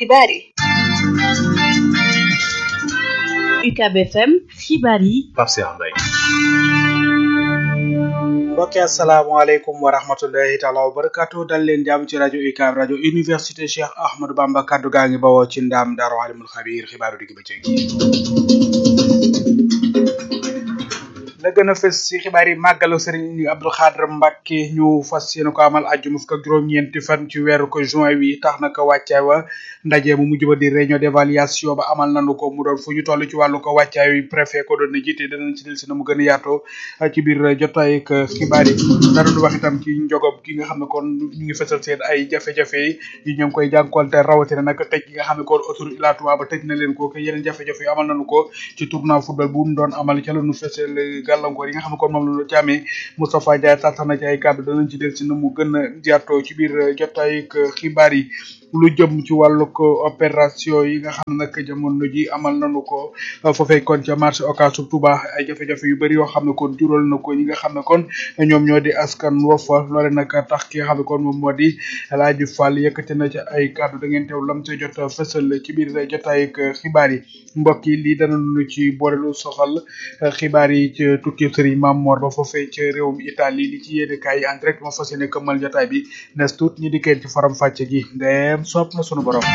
xibaar yi UCAB FM xibaar yi Pape Cheikh Mbaye mbokki asalaamaaleykum wa rahmatullahi taala wa barakatu dal leen jàmm ci rajo UCAB rajo université Cheikh Ahmadou Bamba kaddu gaa ngi bawoo ci ndaam daaru alimul xabiir xibaaru digg bëccëg la gën a fës ci xibaar yi màggalu sëriñ Abdou Khadre Mbacke ñu fas yéene ko amal àjjuma fukk ak juróom-ñeenti fan ci weeru ko juin wi tax na ko wàccaay wa ndaje mu mujj ba di réunion d'évaluation ba amal nañu ko mu doon fu ñu toll ci wàllu ko wàccaay wi préfet ko doon na jiite danañ ci del si na mu gën a yaatoo ci biir jotaay ak xibaar yi danañu wax itam ci njogob gi nga xam ne kon ñu ngi fësal seen ay jafe-jafe yi ñu ngi koy jànkoonte rawatina nag tëj gi nga xam ne kon autoroute Ila Touba ba tëj na leen ko yeneen jafe-jafe yi amal nañu ko ci tournoi football bu ñu doon amal ca la ñu fësal gàllankoor yi nga xam ne kon moom la ñu ci amee Moustapha Ndiaye tax na ci ay kàddu danañ ci del si na mu gën a jaatoo ci biir jotaay ak xibaar yi lu jëm ci wàllu ko opération yi nga xam ne nag jamono ji amal nañu ko foofee kon ca marché Ocass Touba ay jafe-jafe yu bëri yoo xam ne kon jural na ko ñi nga xam ne kon ñoom ñoo di askan wa fa loole nag tax ki nga xam ne kon moom moo di El Hadji Fall yëkkati na ci ay kàddu da ngeen teew lam ca jot fësal ci biir jotaay ak xibaar yi mbokk yi lii danañu ci boole lu soxal xibaar yi ci tukki Serigne Mame Mor ba foofee ci réewum Italie li ci yéene kaay en direct moo fas yéene këmmal jotaay bi nes tuut ñi di kenn ci faram fàcce gi ndem sopp na sunu borom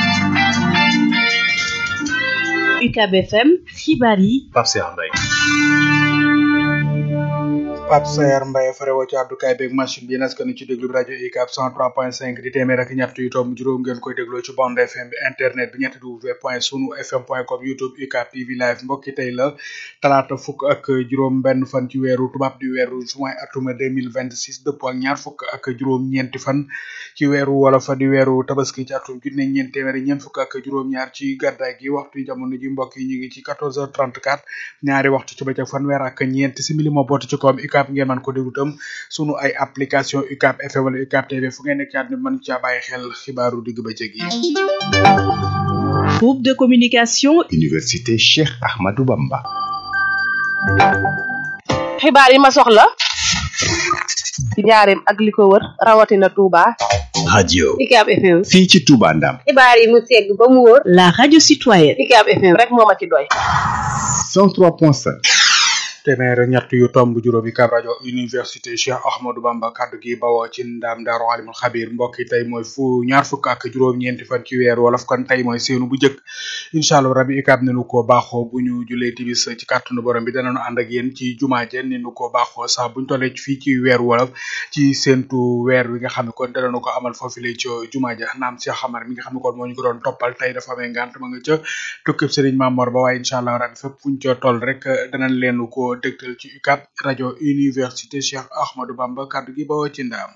UCAB FM xibaar yi Pape Cheikh Mbaye Pape Sayar Mbaye farewo ci àddukaay beeg machine bi nas kan ci déglu bi rajo UCAB 103.5 di téeméer ak ñett yu tomb juróom ngeen koy dégloo ci bande FM bi internet bi ñetti w point sunu fm point com youtube UCAB TV live mbokki tey la talaata fukk ak juróom benn fan ci weeru tubaab di weeru juin atuma 2026 dëppoo ak ñaar fukk ak juróom ñeenti fan ci weeru wala fa di weeru tabaski ci atum junne ñeent téeméeri ñeent fukk ak juróom ñaar ci gàddaay gi waxtu jamono ji mbokk yi ñu ngi ci 14h34 ñaari waxtu ci bëccëg fanweer ak ñeenti simili moo bootu ci koom UCAB ngeen mën ko déglu tam sunu ay application UCAB FM wala UCAB TV fu ngeen nekk ci àdduna mën caa bàyyi xel xibaaru digg bëccëg yi. groupe de communication Université Cheikh Ahmadou Bamba. xibaar yi ma soxla ci njaareem ak li ko wër rawatina Touba. radio UCAB FM. fii ci Touba Ndam. xibaar yi mu segg ba mu wóor. la radio citoyenne UCAB FM rek moo ma ci doy. 103.5. téeméer ñett yu tomb juróomi kab rajo université Cheikh Ahmadou Bamba kaddu gi bawoo ci ndaam daaru alimul xabir mbokk yi tey mooy fu ñaar fukk ak juróom-ñeenti fan ci weer wolof kon tey mooy seenu bu njëkk incha allah rabi UCAB ne nu ko baaxoo bu ñu julee tibis ci kàttanu borom bi danañu ànd ak yéen ci jumaa je ni nu ko baaxoo sax buñ tollee fii ci weer wolof ci séentu weer wi nga xam ne kon danañu ko amal foofu lay ci jumaa ja naam Cheikh Xamar mi nga xam ne kon moo ñu ko doon toppal tey dafa amee ngant ma nga ca tukkib Serigne Mamor ba waaye incha allah rabi fépp fuñ ca toll rek danañ leen ko dégtal ci UCAB rajo université Cheikh Ahmadou Bamba kaddu gi bawoo ci ndaam.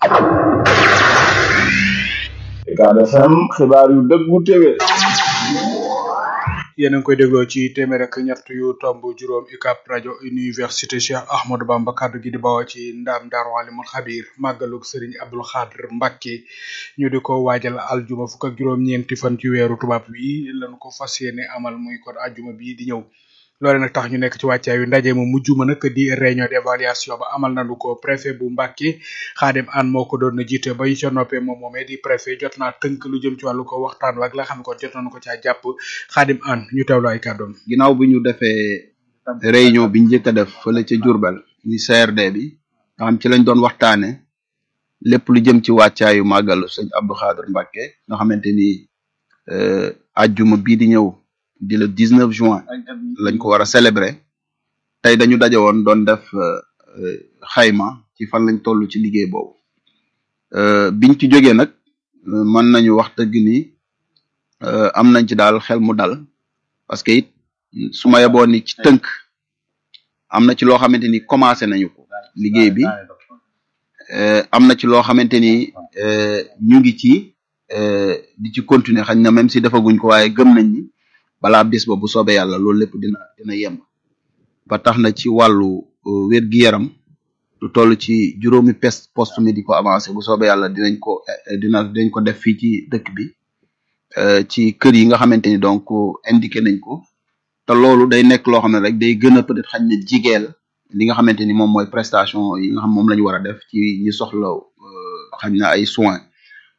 UCAB FM xibaar yu dëggu téwé yéen a ngi koy dégloo ci téeméer ak ñett yu tomb juróom UCAB rajo université Cheikh Ahmadou Bamba kaddu gi di bawoo ci ndaam Daaru Alimul Xabir màggalug Serigne Abdou Khadre Mbacke ñu di ko waajal aljuma fukk ak juróom-ñeenti fan ci weeru tubaab wi lañu ko fas yéene amal muy kon aljuma bii di ñëw. loole nag tax ñu nekk ci wàccaay wi ndaje mu mujj ma nag di réunion d'évaluation ba amal nañu ko préfet bu Mbàkke Xaadim An moo ko doon jiite ba ñu ca noppee moom moomee di préfet jot naa tënk lu jëm ci wàllu ko waxtaan ak la xam ne kon jot nañu ko caa jàpp Xaadim An ñu teewlu ay kàddoom ginnaaw bi ñu defee réunion bi njëkk a def fële ca Diourbel muy CRD bi nga xam ci lañ doon waxtaane lépp lu jëm ci wàccaayu màggalu sëñ Abdou Khadre Mbacke nga xamante ni ajjuma bii di ñëw di le 19 juin lañ ko war a célébrer tey dañu daje woon doon def xayma ci fan lañ toll ci liggéey boobu biñ ci jógee nag mën nañu wax dëgg ni am nañ ci daal xel mu dal parce que it su ma yeboon ni ci tënk am na ci loo xamante ni commencé nañu ko liggéey bi am na ci loo xamante ni ñu ngi ci di ci continuer xañ na même si defaguñ ko waaye gëm nañ ni balaa bis ba bu soobee yàlla loolu lépp dina dina yemb ba tax na ci wàllu wér gi yaram lu toll ci juróomi pes poste médico avancé bu soobee yàlla dinañ ko dina dinañ ko def fii ci dëkk bi ci kër yi nga xamante ni donc indiqué nañ ko te loolu day nekk loo xam ne rek day gën a peut-être xañ na jigeel li nga xamante ni moom mooy prestation yi nga xam moom la ñu war a def ci ñi soxla xañ na ay soins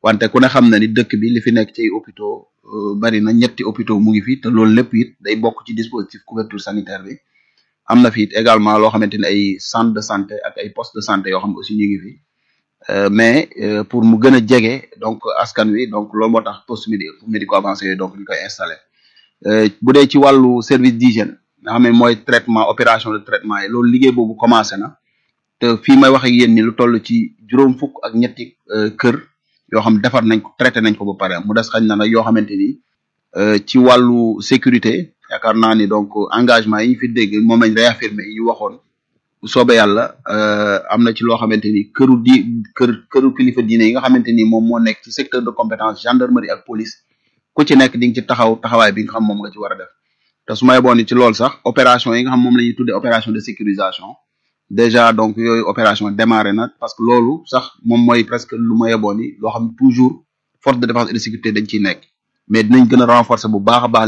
wante ku ne xam na ni dëkk bi li fi nekk ci hôpitaux euh, bari na ñetti hôpitaux mu ngi fi te loolu lépp it day bokk ci dispositif couverture sanitaire bi am na fi it également loo xamante ni ay centre de santé ak ay poste de santé yoo xam ne aussi ñu ngi fi Euh, mais euh, pour mu gën a jege donc askan wi donc loolu moo tax poste médi médico avancé yooyu donc ñu koy installé Euh, bu dee ci wàllu service d'hygiène nga xam ne mooy traitement opération de traitement yi loolu liggéey boobu commencé na te fii may wax ak yéen ni lu toll ci juróom fukk ak ñetti euh, kër yoo xam defar nañ ko traité nañ ko ba pare mu des xañ na nag yoo xamante ni euh, ci wàllu sécurité yaakaar naa ni donc engagement yi ñu fi dégg moom lañ réaffirmé yi ñu waxoon bu soobee yàlla euh, am na ci loo xamante ni këru di kër këru kilifa diine yi nga xamante ni moom moo nekk ci secteur de compétence gendarmerie ak police ku ci nekk di nga ci taxaw taxawaay bi nga xam moom nga ci war a def te su ma yeboon ni ci loolu sax opération yi nga xam moom la ñuy tuddee opération de sécurisation déjà donc yooyu opération démarré na parce que loolu sax moom mooy presque lu ma yeboon ni loo xam toujours force de défense et de sécurité dañ ciy nekk mais dinañ gën a renforcer bu baax a baax